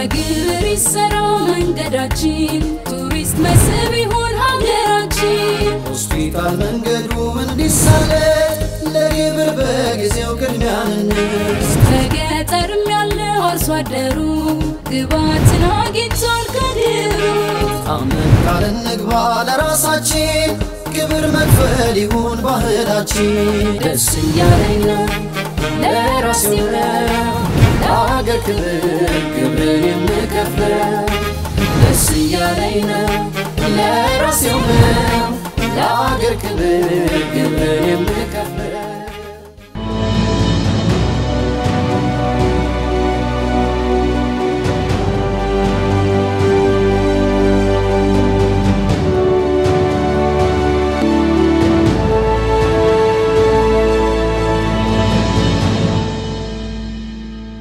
በግብር ይሰራ መንገዳችን ቱሪስት መስህብ ይሁን ሀገራችን ሆስፒታል መንገዱ እንዲሳለጥ ለግብር በጊዜው ቅድሚያ እንስጥ። በገጠርም ያለው አርሶ አደሩ ግባትን አግኝቷል ከድሩ አመን ቃል እንግባ ለራሳችን ግብር መክፈል ይሁን ባህላችን። ደስ እያለኝ ነው ለራሴው ነው ለአገር ክብር ግብርን የምከፍለው ደስ እያለኝ ነው ለራሴው ነው ለአገር ክብር ግብርን የምከፍለው